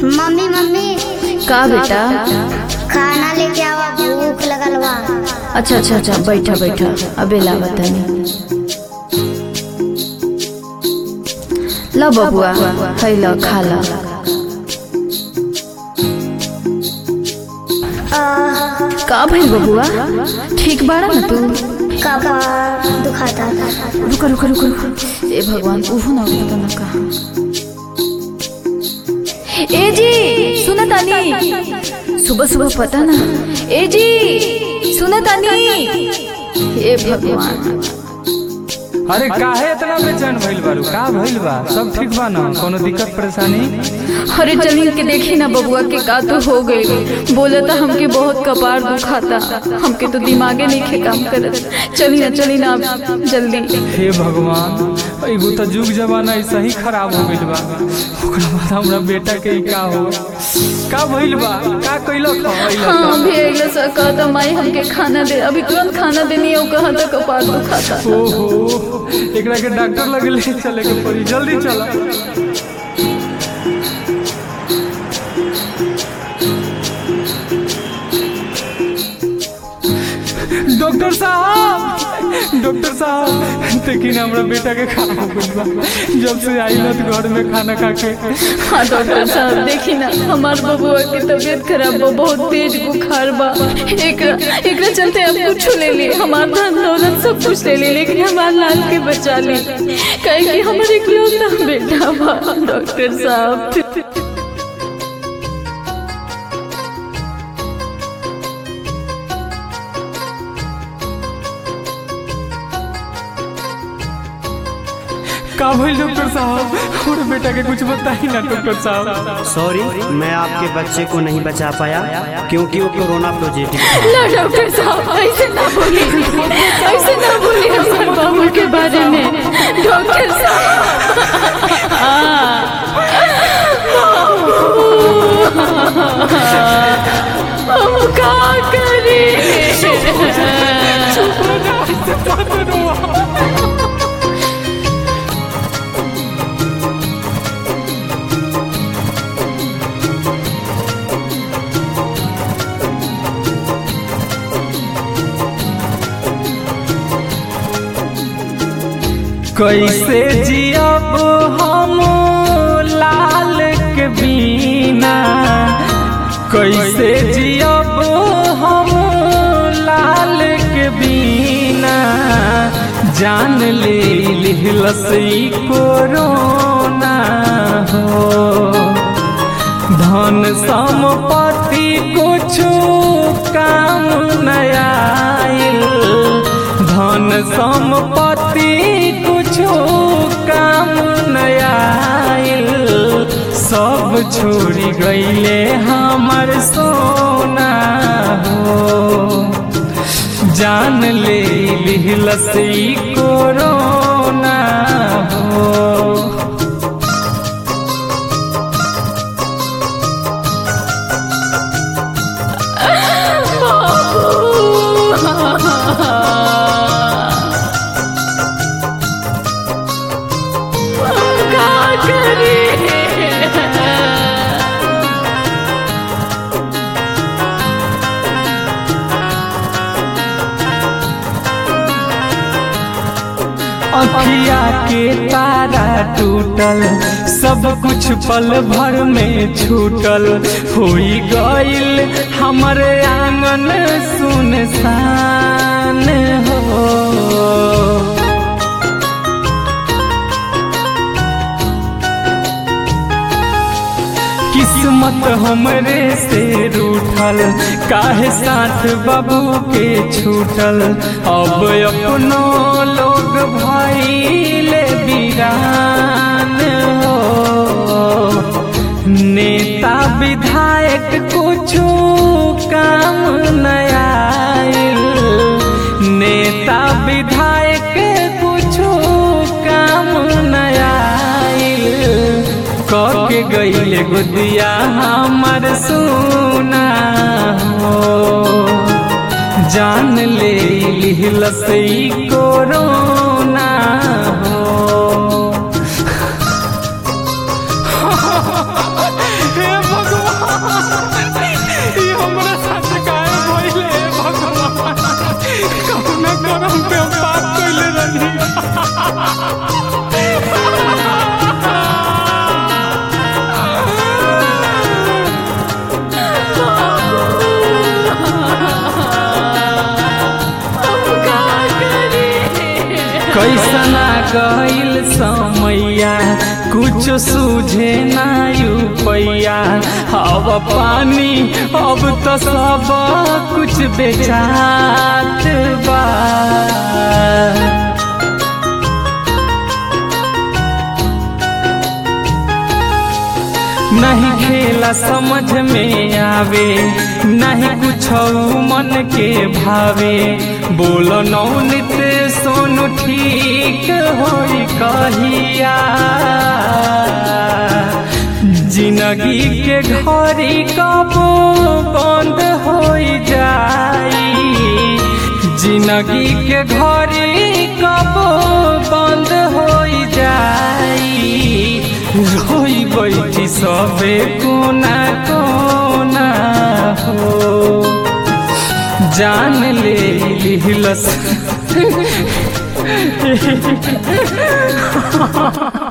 mummy mummy का बेटा खाना लेके आवा भूख लगल बा अच्छा अच्छा अच्छा बैठा बैठा अबे ला बतानी ला बबुआ है ला खा ला का भइल बबुआ ठीक बाड़ा ना तू कपार दुखाता रुका रुका रुका रुका ए भगवान उहु ना पता ना कहा ए जी सुना तानी सुबह सुबह पता ना ए जी सुना तानी ए भगवान अरे काहे इतना बेचैन भइल बारू का भइल बा सब ठीक बा ना कोनो दिक्कत परेशानी अरे चली के देखी ना बबुआ के का तो हो गई बोले तो हमके बहुत कपार दुखाता हमके तो दिमागे नहीं खे काम करत चली ना चली ना अब जल्दी हे भगवान एगो तो जुग जमाना ऐसा ही खराब हो गइल बा ओकरा बाद हमरा बेटा के ई का हो का भइल बा का कइलक हाँ अभी अगले सर कहता माई हमके खाना दे अभी तुरंत खाना देनी है वो कहा था कपार दुखाता ओहो एकरा के डॉक्टर लगे ले चले के पड़ी जल्दी चला डॉक्टर साहब डॉक्टर साहब लेकिन हमरा बेटा के खाना हो गइल बा जब से आइलत घर में खाना खा के हाँ डॉक्टर साहब देखी ना हमार बबुआ की तबीयत खराब बा बहुत तेज बुखार बा एकरा एकरा चलते हम कुछ ले लिए हमार धन दौलत सब कुछ ले लिए लेकिन हमार लाल के बचा ली कहे कि हमारे इकलौता बेटा बा डॉक्टर साहब का भइल डॉक्टर साहब हमरा बेटा के कुछ बताई ना डॉक्टर साहब सॉरी मैं आपके बच्चे को नहीं बचा पाया क्योंकि वो कोरोना पॉजिटिव था ना डॉक्टर साहब ऐसे ना बोलिए ऐसे ना बोलिए हमारे बाबू के बारे में डॉक्टर साहब हम का करें कैसे जियब हम लाल के बिना कैसे जियब हम लाल के बिना जान ले लिहलस ई कोरोना हो धन संपत्ति कुछ काम नया धन संपत्ति कुछ काम नया सब छोड़ी गईले हमर सोना हो जान ले लिहलस ई कोरोना हो का करें अखिया के तारा टूटल सब कुछ पल भर में छूटल होई गईल हमर आंगन सुनसान हो किस्मत हमरे से रूठल काहे साथ बाबू के छूटल अब अपनो लोग भइले बीरान हो नेता विधायक कुछो काम नया नेता विधायक कुछो काम नया के गईले गुदिया हमर सोना हो जान ले लिहलस ई कोरोना हो हे कैसना गईल समैया कुछ सूझे ना पैया अब पानी अब तो सब कुछ बेचात बा नहीं खेला समझ में आवे नहीं कुछ मन के भावे बोलो नौनित सोनू ठीक होई कहिया जिंदगी के घड़ी कब बंद हो जाई जिंदगी के घड़ी कब बंद हो जाई रोई बैठी सबे कोना कोना हो जान ले लिहलस